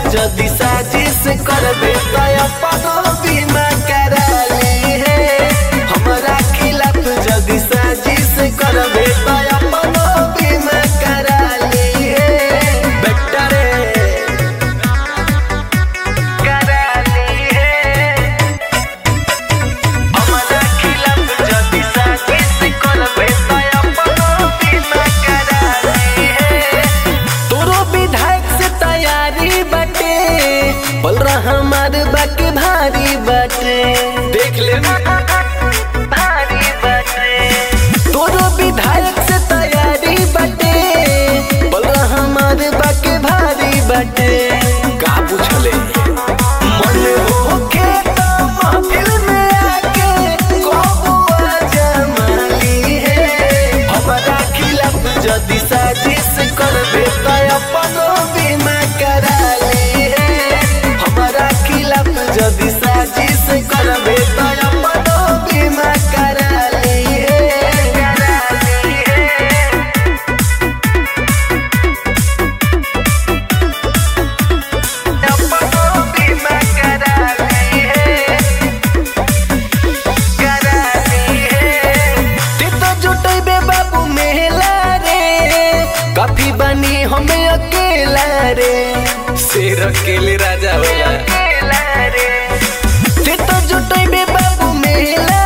जदि साजिश करबे त अपनो बीमा करा ली है हमरा खिलाफ जदि साजिश करबे त अपनो बीमा करा ली है बेटा रे करा ली है हमरा खिलाफ जदि साजिश करबे त अपनो बीमा करा ली है तोरो विधायक से तैयारी बटे बोल रहा हमार बाकी भारी बटे देख ले भारी बटे तोरो विधायक से तैयारी बटे बोल रहा हमार बाकी भारी बटे का पूछले मन होके तो महफिल में आके कबुआ जमाली है हमरा खिलाफ जदि साजिश करबे त अपनो बीमा करा ली है हमरा खिलाफ जदि साजिश करबे त अपनो बीमा करा ली है करा ली है अपनो बीमा करा ली है करा ली है ते तो जुटैबे बाबू मेला रे काफी बनी हमें अकेला रे शेर अकेले राजा होला ते तो जुटैबे बाबू मेला